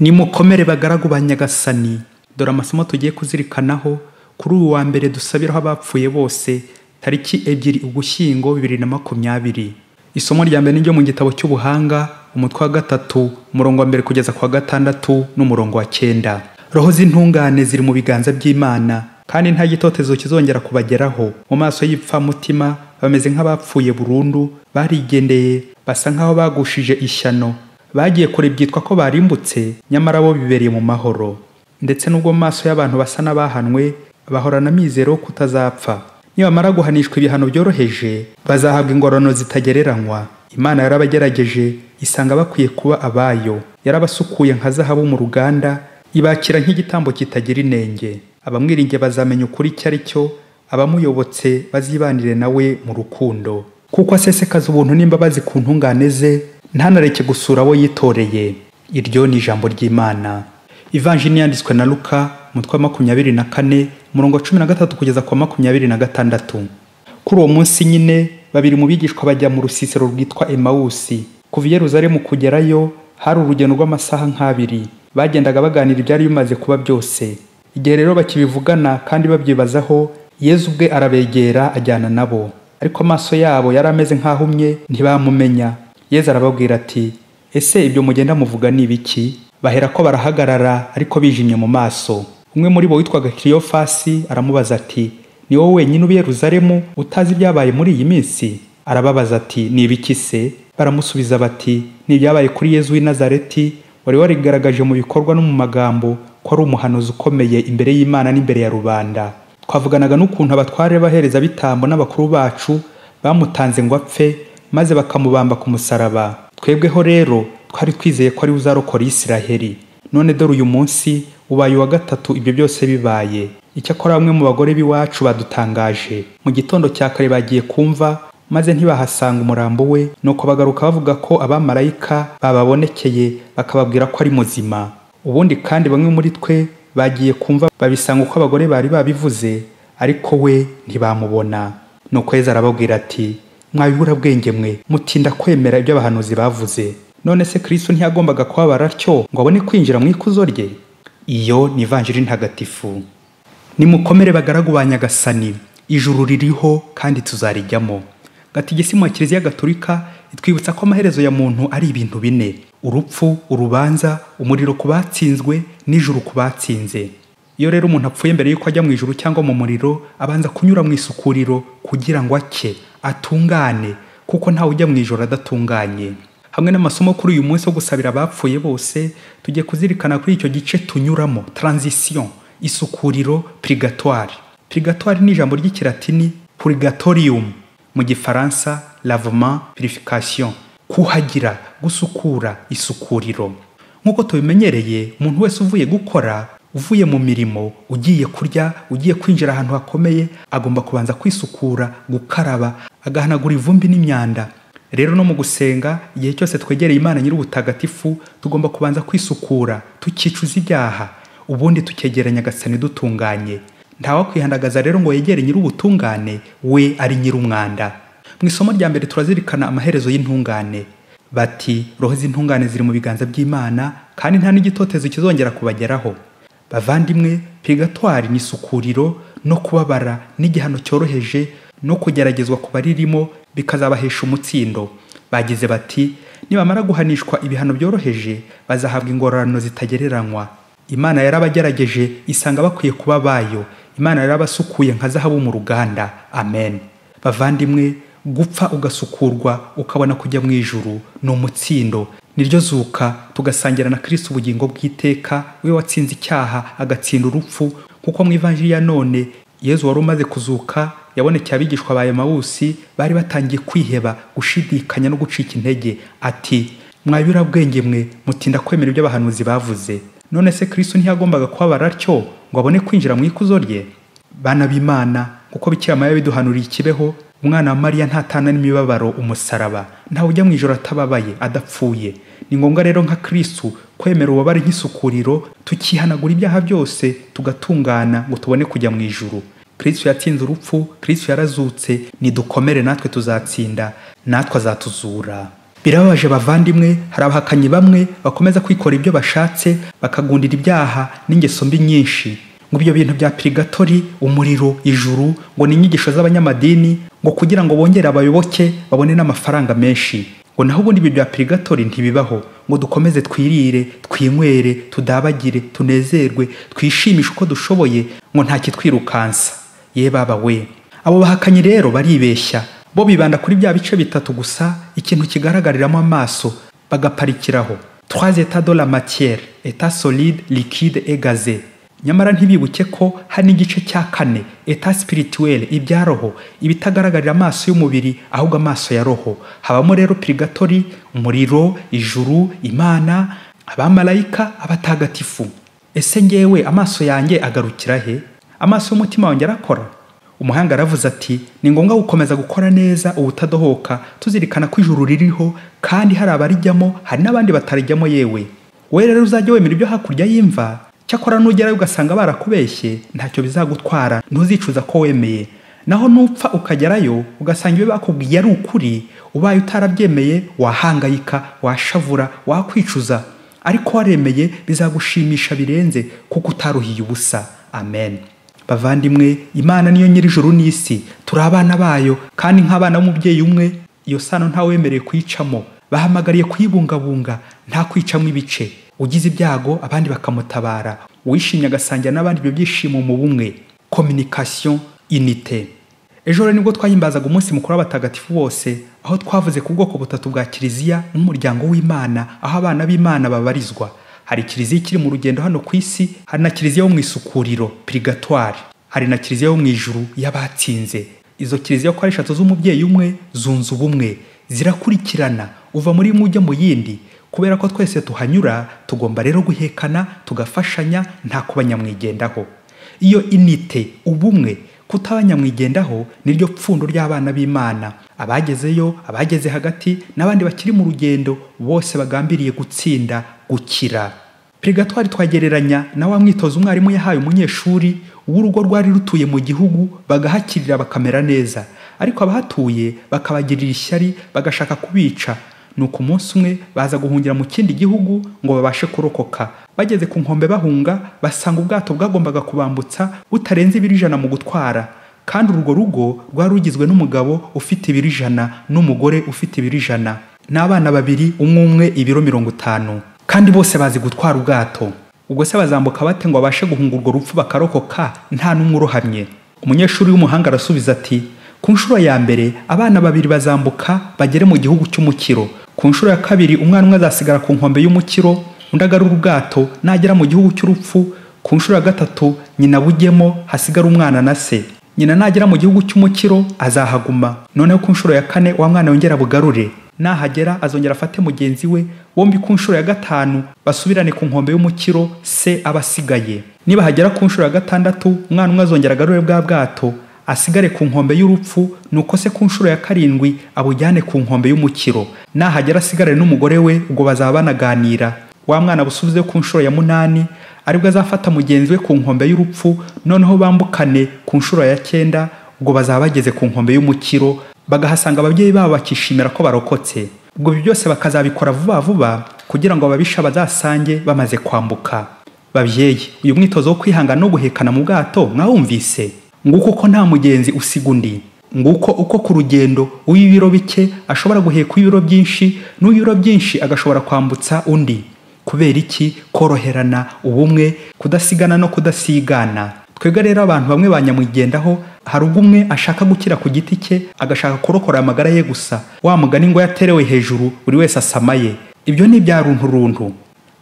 nimukomere bagaragu ba nyagasani dore amasomo tugiye kuzirikanaho kuri uyu wa mbere dusabiraho abapfuye bose tariki ebyiri ugushyingo bibiri na makumyabiri isomo rya mbere niryo mu gitabo cy'ubuhanga umutwe wa gatatu umurongo wa mbere kugeza ku wa gatandatu n'umurongo wa cyenda roho z'intungane ziri mu biganza by'imana kandi nta gitotezo kizongera kubageraho mu maso y'ipfamutima bameze nk'abapfuye burundu barigendeye basa nk'aho bagushije ishyano bagiye kure byitwa ko barimbutse nyamara bo bibereye mu mahoro ndetse n'ubwo mu maso y'abantu basa n'abahanwe bahorana amizero yo kutazapfa nibamara guhanishwa ibihano byoroheje bazahabwa ingororano zitagereranywa imana yarabagerageje isanga bakwiye kuba abayo yarabasukuye nka zahabu mu ruganda ibakira nk'igitambo kitagira inenge abamwiringiye bazamenya ukuri icyo ari cyo abamuyobotse bazibanire nawe mu rukundo kuko asesekaza ubuntu n'imbabazi ku ntungane ze ntanareke gusura abo yitoreye iryo ni ijambo ry'imana ivanjini yanditswe na luka umutwe wa makumyabiri na kane umurongo wa cumi na gatatu kugeza ku wa makumyabiri na gatandatu kuri uwo munsi nyine babiri mu bigishwa bajya mu rusisiro rwitwa emawusi kuva i yeruzalemu kugerayo hari urugendo rw'amasaha nk'abiri bagendaga baganira ibyari bimaze kuba byose igihe rero bakibivugana kandi babyibazaho yezu ubwe arabegera ajyana nabo ariko amaso yabo yari ameze nk'ahumye ntibamumenya yezu arababwira ati ese ibyo mugenda muvuga ni ibiki bahera ko barahagarara ariko bijimye mu maso umwe muri bo witwaga kiriyofasi aramubaza ati ni wowe wenyine ubi yeruzalemu utazi ibyabaye muri iyi minsi arababaza ati ni ibiki se baramusubiza bati ni ibyabaye kuri yezu w'i nazareti wari warigaragaje mu bikorwa no mu magambo ko ari umuhanuzi ukomeye imbere y'imana n'imbere ya rubanda twavuganaga n'ukuntu abatware b'abahereza bitambo n'abakuru bacu bamutanze ngo apfe maze bakamubamba ku musaraba twebweho rero twari twizeye ko ari uzarokora isiraheri none dore uyu munsi ubaye uwa gatatu ibyo byose bibaye icyakora bamwe mu bagore b'iwacu badutangaje mu gitondo cya kare bagiye kumva maze ntibahasanga umurambo we nuko bagaruka bavuga ko abamarayika bababonekeye bakababwira ko ari muzima ubundi kandi bamwe muri twe bagiye kumva babisanga uko abagore bari babivuze ariko we ntibamubona nuko yeza arababwira ati mwabibura bwenge mwe mutinda kwemera ibyo abahanuzi bavuze none se kristo ntiyagombaga kubabara atyo ngo abone kwinjira mu ikuzo rye iyo ni ivanjiri ntagatifu nimukomere bagaragu ba nyagasani ijuru ririho kandi tuzarijyamo gatigisimu ya kiliziya gaturika itwibutsa ko amaherezo ya muntu ari ibintu bine urupfu urubanza umuriro ku batsinzwe n'ijuru ku batsinze iyo rero umuntu apfuye mbere y'uko ajya mu ijuru cyangwa mu muriro abanza kunyura mu isukuriro kugira ngo ake atungane kuko ntawe ujya mu ijoro adatunganye hamwe n'amasomo kuri uyu munsi wo gusabira abapfuye bose tugiye kuzirikana kuri icyo gice tunyuramo transition isukuriro purigatoire purigatoire ni ijambo ry'ikilatini purgatorium mu gifaransa lavement purification kuhagira gusukura isukuriro nk'uko tubimenyereye umuntu wese uvuye gukora uvuye mu mirimo ugiye kurya ugiye kwinjira ahantu hakomeye agomba kubanza kwisukura gukaraba agahanagura ivumbi n'imyanda rero no mu gusenga igihe cyose twegereye imana nyir'ubutagatifu tugomba kubanza kwisukura tukicuza ibyaha ubundi tukegera nyagasani dutunganye ntawakwihindagaza rero ngo yegere nyir'ubutungane we ari nyir'umwanda mu isomo rya mbere turazirikana amaherezo y'intungane bati roho z'intungane ziri mu biganza by'imana kandi nta n'igitotezo kizongera kubageraho bavandimwe purigatwari ni isukuriro no kubabara n'igihano cyoroheje no kugeragezwa ku baririmo bikazabahesha umutsindo bagize bati nibamara guhanishwa ibihano byoroheje bazahabwa ingororano zitagereranywa imana yarabagerageje isanga bakwiye kuba abayo imana yarabasukuye nka zahabu mu ruganda amen bavandimwe gupfa ugasukurwa ukabona kujya mu ijuru ni umutsindo niryo zuka tugasangira na kirisi ubugingo bw'iteka we watsinze icyaha agatsinda urupfu kuko mu ivanjiri ya none yezu wari umaze kuzuka yabonekeye abigishwa ba emawusi bari batangiye kwiheba gushidikanya no gucika intege ati mwabura bwenge mwe mutinda kwemera ibyo abahanuzi bavuze none se kirisi ntiyagombaga kubabara atyo ngo abone kwinjira mu ikuzo rye bana b'imana kuko bikira maya biduhanuriye ikibeho umwana wa mariya ntatana n'imibabaro umusaraba ntawe ujya mu ijoro atababaye adapfuye ni ngombwa rero nka kirisitu kwemera ububabare nk'isukuriro tukihanagura ibyaha byose tugatungana ngo tubone kujya mu ijuru kirisitu yatsinze urupfu kirisitu yarazutse nidukomere natwe tuzatsinda natwe azatuzura birababaje bavandimwe hari abahakanyi bamwe bakomeza kwikora ibyo bashatse bakagundira ibyaha n'ingeso mbi nyinshi ngo ibyo bintu bya pirigatori umuriro ijuru ngo ni inyigisho z'abanyamadini ngo kugira ngo bongere abayoboke babone n'amafaranga menshi ngo naho ubundi ibintu bya pirigatori ntibibaho ngo dukomeze twirire twinywere tudabagire tunezerwe twishimishe uko dushoboye ngo nta kitwirukansa ye baba we abo bahakanyi rero baribeshya bo bibanda kuri bya bice bitatu gusa ikintu kigaragariramo amaso bagaparikiraho trois états de la matière état solide liquide et gazé nyamara ntibibuke ko hari n'igice cya kane eta spirituelle ibya roho ibitagaragarira amaso y'umubiri ahubwo amaso ya roho habamo rero pirigatori umuriro ijuru imana abamarayika abatagatifu ese ngewe amaso yanjye agarukira he amaso y'umutima wanjye arakora umuhanga aravuze ati ni ngombwa gukomeza gukora neza ubutadohoka tuzirikana ko ijuru ririho kandi hari abarijyamo hari n'abandi batarijyamo yewe wowe rero uzajya wemera ibyo hakurya y'imva cyakora nugerayo ugasanga barakubeshye ntacyo bizagutwara ntuzicuza ko wemeye naho nupfa ukagerayo ugasanga ibyo bakubwiye ari ukuri ubaye utarabyemeye wahangayika washavura wakwicuza ariko waremeye bizagushimisha birenze kuko utaruhiye ubusa amen bavandimwe imana niyo nyir'ijuru n'isi turi abana bayo kandi nk'abana b'umubyeyi umwe iyo sano ntawemerewe kuyicamo bahamagariye kuyibungabunga nta kwicamo ibice ugize ibyago abandi bakamutabara uwishimye agasangira n'abandi ibyo byishimo mu bumwe communication inite ejo rero nibwo twahimbazaga umunsi mukuru w'abatagatifu bose aho twavuze ku bwoko butatu bwa kiliziya nk'umuryango w'imana aho abana b'imana babarizwa hari kiliziya ikiri mu rugendo hano ku isi hari na kiliziya yo mu isukuriro purigatoire hari na kiliziya yo mu ijuru y'abatsinze izo kiliziya uko ari eshatu z'umubyeyi umwe zunze ubumwe zirakurikirana uva muri imwe ujya mu yindi kubera ko twese tuhanyura tugomba rero guhekana tugafashanya nta kuba nyamwigendaho iyo inite ubumwe kutaba nyamwigendaho niryo pfundo ry'abana b'imana abagezeyo abageze hagati n'abandi bakiri mu rugendo bose bagambiriye gutsinda gukira pirigatwari twagereranya na wa mwitozo umwarimu yahaye umunyeshuri w'urugo rwari rutuye mu gihugu bagahakirira bakamera neza ariko abahatuye bakabagirira ishyari bagashaka kubica nuko umunsi umwe baza guhungira mu kindi gihugu ngo babashe kurokoka bageze ku nkombe bahunga basanga ubwato bwagombaga kubambutsa butarenze ibiro ijana mu gutwara kandi urwo rugo rwari rugizwe n'umugabo ufite ibiro ijana n'umugore ufite ibiro ijana n'abana babiri umwe umwe ibiro mirongo itanu kandi bose bazi gutwara ubwato ubwo se bazambuka bate ngo babashe guhunga urwo rupfu bakarokoka nta n'umwe urohamye umunyeshuri w'umuhanga arasubiza ati ku nshuro ya mbere abana babiri bazambuka bagere mu gihugu cy'umukiro ku nshuro ya kabiri umwana umwe azasigara ku nkombe y'umukiro undi agarura ubwato nagera mu gihugu cy'urupfu ku nshuro ya gatatu nyina bujyemo hasigara umwana na se nyina nagera mu gihugu cy'umukiro azahaguma noneho ku nshuro ya kane wa mwana yongera bugarure nahagera azongera afate mugenzi we bombi ku nshuro ya gatanu basubirane ku nkombe y'umukiro se aba asigaye nibahagera ku nshuro ya gatandatu umwana umwe azongera agarure bwa bwato asigare ku nkombe y'urupfu nuko se ku nshuro ya karindwi abujyane ku nkombe y'umukiro nahagera asigare n'umugore we ubwo bazaba banaganira wa mwana busubize ku nshuro ya munani aribwo azafata mugenzi we ku nkombe y'urupfu noneho bambukane ku nshuro ya cyenda ubwo bazaba bageze ku nkombe y'umukiro bagahasanga ababyeyi babo bakishimira ko barokotse ubwo ibi byose bakazabikora vuba vuba kugira ngo ababisha bazasange bamaze kwambuka babyeyi uyu mwitozo wo kwihangana no guhekana mu bwato mwawumvise nguko uko nta mugenzi usiga undi nguko uko ku rugendo uw'ibiro bike ashobora guheka uw'ibiro byinshi n'uw'ibiro byinshi agashobora kwambutsa undi kubera iki koroherana ubumwe kudasigana no kudasigana twebwe rero abantu bamwe banyamwigendaho hari ubwo umwe ashaka gukira ku giti cye agashaka kurokora amagara ye gusa wa mugani ngo yaterewe hejuru buri wese asamaye ibyo ni ibya runtu runtu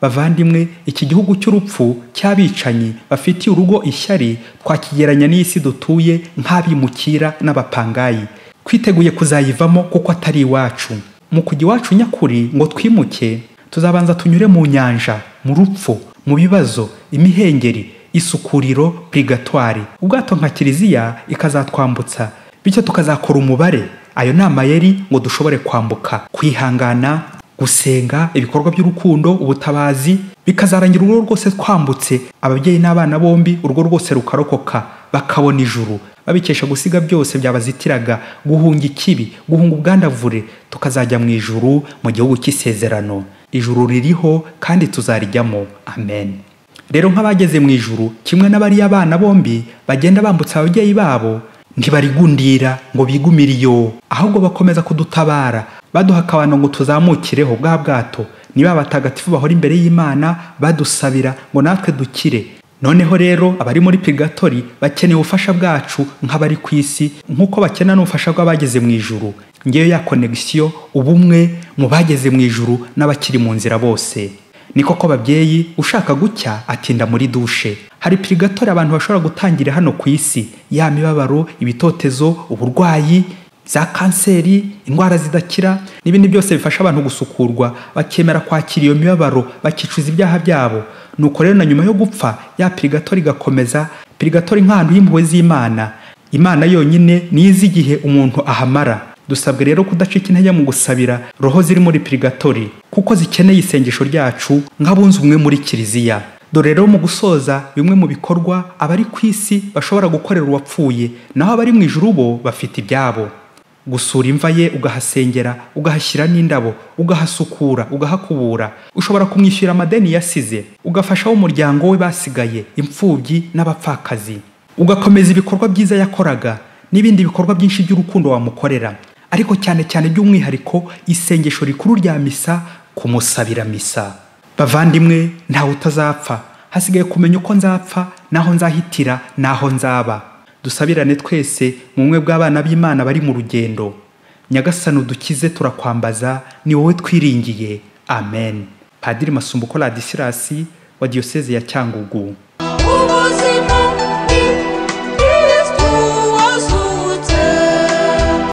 bavandimwe iki gihugu cy'urupfu cy'abicanyi bafitiye urugo ishyari twakigeranya n'isi dutuye nk'abimukira n'abapangayi twiteguye kuzayivamo kuko atari iwacu mu kujya iwacu nyakuri ngo twimuke tuzabanza tunyure mu nyanja mu rupfu mu bibazo imihengeri isukuriro purigatwari ubwato nka kiliziya ikazatwambutsa bityo tukazakora umubare ayo ni amayeri ngo dushobore kwambuka kwihangana gusenga ibikorwa by'urukundo ubutabazi bikazarangira urugo rwose twambutse ababyeyi n'abana bombi urwo rwose rukarokoka bakabona ijuru babikesha gusiga byose byabazitiraga guhunga ikibi guhunga ubwandavure tukazajya mu ijuru mu gihugu cy'isezerano ijuru ririho kandi tuzarijyamo amen rero nk'abageze mu ijuru kimwe n'abariya abana bombi bagenda bambutsa ababyeyi babo ntibarigundira ngo bigumire iyo ahubwo bakomeza kudutabara baduha akabano ngo tuzamukireho bwa bwato niba abatagatifu bahora imbere y'imana badusabira ngo natwe dukire noneho rero abari muri pigatori bakeneye ubufasha bwacu nk'abari ku isi nk'uko bakena n'ubufasha bw'abageze mu ijuru ngewe ya konegisiyo ubumwe mu bageze mu ijuru n'abakiri mu nzira bose ni koko babyeyi ushaka gucya atinda muri dushe hari pirigatori abantu bashobora gutangira hano ku isi ya mibabaro ibitotezo uburwayi za kanseri indwara zidakira n'ibindi byose bifasha abantu gusukurwa bakemera kwakira iyo mibabaro bakicuza ibyaha byabo nuko rero na nyuma yo gupfa ya pirigatori igakomeza pirigatori nk'ahantu y'impuhwe z'imana imana yonyine niyo izi igihe umuntu ahamara dusabwe rero kudacika intege mu gusabira roho ziri muri pirigatori kuko zikeneye isengesho ryacu nk'abunze umwe muri kiliziya dore rero mu gusoza bimwe mu bikorwa abari ku isi bashobora gukorera uwapfuye naho abari mu ijuru bo bafite ibyabo gusura imva ye ugahasengera ugahashyira n'indabo ugahasukura ugahakubura ushobora kumwishyura amadeni yasize ugafasha umuryango we basigaye imfubyi n'abapfakazi ugakomeza ibikorwa byiza yakoraga n'ibindi bikorwa byinshi by'urukundo wamukorera ariko cyane cyane by'umwihariko isengesho rikuru rya misa kumusabira misa bavandimwe ntawe utazapfa hasigaye kumenya uko nzapfa naho nzahitira naho nzaba dusabirane twese mu bumwe bw'abana b'imana bari mu rugendo nyagasani udukize turakwambaza ni wowe twiringiye amen padiri masumbuko radisirasi wa diyoseze ya cyangugu